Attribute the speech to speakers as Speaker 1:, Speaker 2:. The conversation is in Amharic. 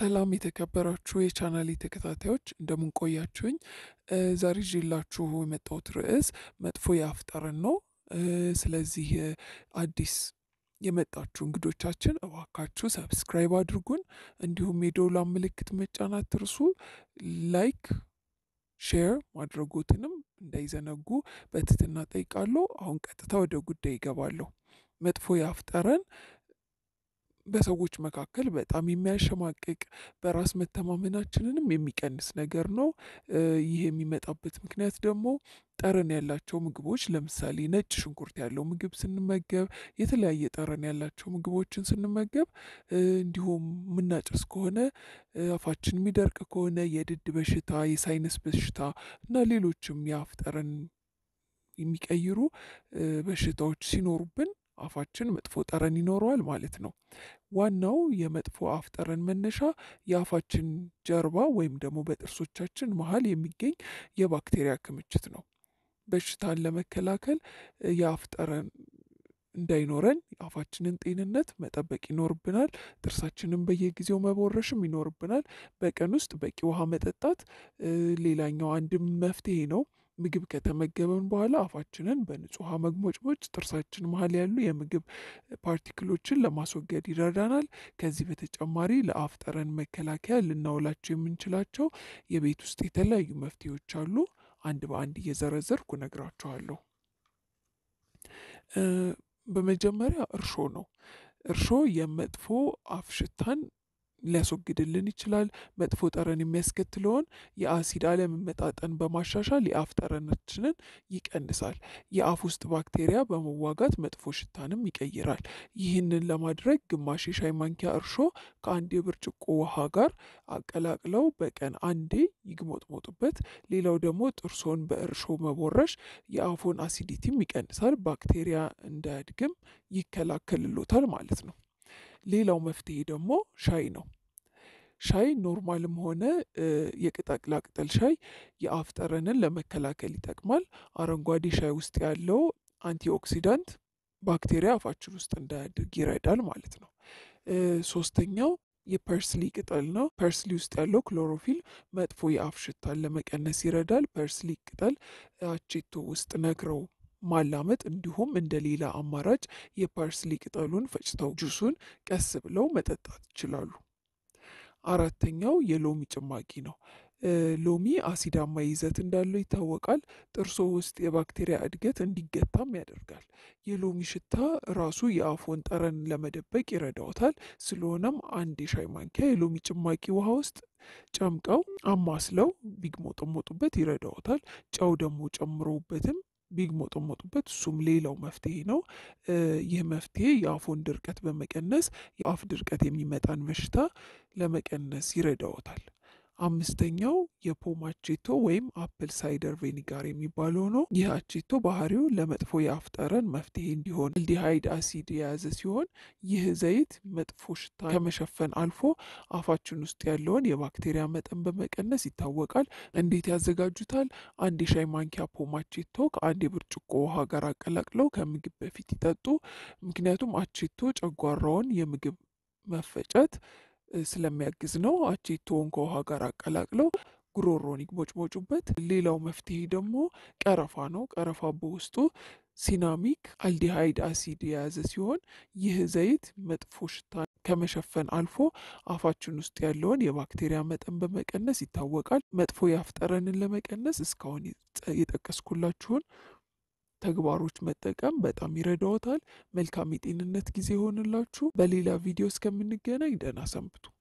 Speaker 1: ሰላም የተከበራችሁ የቻናሌ ተከታታዮች እንደምን ቆያችሁኝ? ዛሬ ይዤላችሁ የመጣሁት ርዕስ መጥፎ የአፍ ጠረን ነው። ስለዚህ አዲስ የመጣችሁ እንግዶቻችን እባካችሁ ሰብስክራይብ አድርጉን፣ እንዲሁም የደውሏን ምልክት መጫን አትርሱ። ላይክ ሼር ማድረጎትንም እንዳይዘነጉ በትህትና ጠይቃለሁ። አሁን ቀጥታ ወደ ጉዳይ ይገባለሁ። መጥፎ የአፍ ጠረን በሰዎች መካከል በጣም የሚያሸማቅቅ በራስ መተማመናችንንም የሚቀንስ ነገር ነው። ይህ የሚመጣበት ምክንያት ደግሞ ጠረን ያላቸው ምግቦች ለምሳሌ ነጭ ሽንኩርት ያለው ምግብ ስንመገብ፣ የተለያየ ጠረን ያላቸው ምግቦችን ስንመገብ፣ እንዲሁም የምናጨስ ከሆነ አፋችን የሚደርቅ ከሆነ የድድ በሽታ፣ የሳይነስ በሽታ እና ሌሎችም የአፍ ጠረን የሚቀይሩ በሽታዎች ሲኖሩብን አፋችን መጥፎ ጠረን ይኖረዋል ማለት ነው። ዋናው የመጥፎ አፍ ጠረን መነሻ የአፋችን ጀርባ ወይም ደግሞ በጥርሶቻችን መሀል የሚገኝ የባክቴሪያ ክምችት ነው። በሽታን ለመከላከል የአፍ ጠረን እንዳይኖረን የአፋችንን ጤንነት መጠበቅ ይኖርብናል። ጥርሳችንን በየጊዜው መቦረሽም ይኖርብናል። በቀን ውስጥ በቂ ውሃ መጠጣት ሌላኛው አንድም መፍትሄ ነው። ምግብ ከተመገበን በኋላ አፋችንን በንጹህ ውሃ መግሞጭሞጭ ጥርሳችን መሀል ያሉ የምግብ ፓርቲክሎችን ለማስወገድ ይረዳናል። ከዚህ በተጨማሪ ለአፍ ጠረን መከላከያ ልናውላቸው የምንችላቸው የቤት ውስጥ የተለያዩ መፍትሄዎች አሉ። አንድ በአንድ እየዘረዘርኩ እነግራችኋለሁ። በመጀመሪያ እርሾ ነው። እርሾ የመጥፎ አፍ ሽታን ሊያስወግድልን ይችላል። መጥፎ ጠረን የሚያስከትለውን የአሲድ አለመመጣጠን በማሻሻል የአፍ ጠረናችንን ይቀንሳል። የአፍ ውስጥ ባክቴሪያ በመዋጋት መጥፎ ሽታንም ይቀይራል። ይህንን ለማድረግ ግማሽ የሻይ ማንኪያ እርሾ ከአንድ የብርጭቆ ውሃ ጋር አቀላቅለው በቀን አንዴ ይግሞጥሞጡበት። ሌላው ደግሞ ጥርሶን በእርሾ መቦረሽ የአፉን አሲዲቲም ይቀንሳል፣ ባክቴሪያ እንዳያድግም ይከላከልሎታል ማለት ነው። ሌላው መፍትሄ ደግሞ ሻይ ነው። ሻይ ኖርማልም ሆነ የቅጠላ ቅጠል ሻይ የአፍ ጠረንን ለመከላከል ይጠቅማል። አረንጓዴ ሻይ ውስጥ ያለው አንቲኦክሲዳንት ባክቴሪያ አፋችን ውስጥ እንዳያድግ ይረዳል ማለት ነው። ሶስተኛው የፐርስሊ ቅጠል ነው። ፐርስሊ ውስጥ ያለው ክሎሮፊል መጥፎ የአፍ ሽታን ለመቀነስ ይረዳል። ፐርስሊ ቅጠል አቼቶ ውስጥ ነግረው ማላመጥ እንዲሁም እንደ ሌላ አማራጭ የፓርስሊ ቅጠሉን ፈጭተው ጁሱን ቀስ ብለው መጠጣት ይችላሉ። አራተኛው የሎሚ ጭማቂ ነው። ሎሚ አሲዳማ ይዘት እንዳለው ይታወቃል። ጥርሶ ውስጥ የባክቴሪያ እድገት እንዲገታም ያደርጋል። የሎሚ ሽታ ራሱ የአፎን ጠረን ለመደበቅ ይረዳዎታል። ስለሆነም አንድ የሻይ ማንኪያ የሎሚ ጭማቂ ውሃ ውስጥ ጨምቀው አማስለው ቢግሞጠሞጡበት ይረዳዎታል። ጨው ደግሞ ጨምረውበትም ቢግሞጠሞጡበት እሱም ሌላው መፍትሄ ነው። ይህ መፍትሄ የአፎን ድርቀት በመቀነስ የአፍ ድርቀት የሚመጣን በሽታ ለመቀነስ ይረዳዎታል። አምስተኛው የፖም አቼቶ ወይም አፕል ሳይደር ቬኒጋር የሚባለው ነው። ይህ አቼቶ ባህሪው ለመጥፎ የአፍ ጠረን መፍትሄ እንዲሆን አልዲሃይድ አሲድ የያዘ ሲሆን ይህ ዘይት መጥፎ ሽታ ከመሸፈን አልፎ አፋችን ውስጥ ያለውን የባክቴሪያ መጠን በመቀነስ ይታወቃል። እንዴት ያዘጋጁታል? አንድ የሻይ ማንኪያ ፖም አቼቶ ከአንድ የብርጭቆ ውሃ ጋር አቀላቅለው ከምግብ በፊት ይጠጡ። ምክንያቱም አቼቶ ጨጓራውን የምግብ መፈጨት ስለሚያግዝ ነው። አቼቶውን ከውሃ ጋር አቀላቅለው ጉሮሮን ይግሞጭሞጩበት። ሌላው መፍትሄ ደግሞ ቀረፋ ነው። ቀረፋ በውስጡ ሲናሚክ አልዲሃይድ አሲድ የያዘ ሲሆን ይህ ዘይት መጥፎ ሽታ ከመሸፈን አልፎ አፋችን ውስጥ ያለውን የባክቴሪያ መጠን በመቀነስ ይታወቃል። መጥፎ የአፍ ጠረንን ለመቀነስ እስካሁን የጠቀስኩላችሁን ተግባሮች መጠቀም በጣም ይረዳዎታል። መልካም የጤንነት ጊዜ ይሆንላችሁ። በሌላ ቪዲዮ እስከምንገናኝ ደህና ሰንብቱ።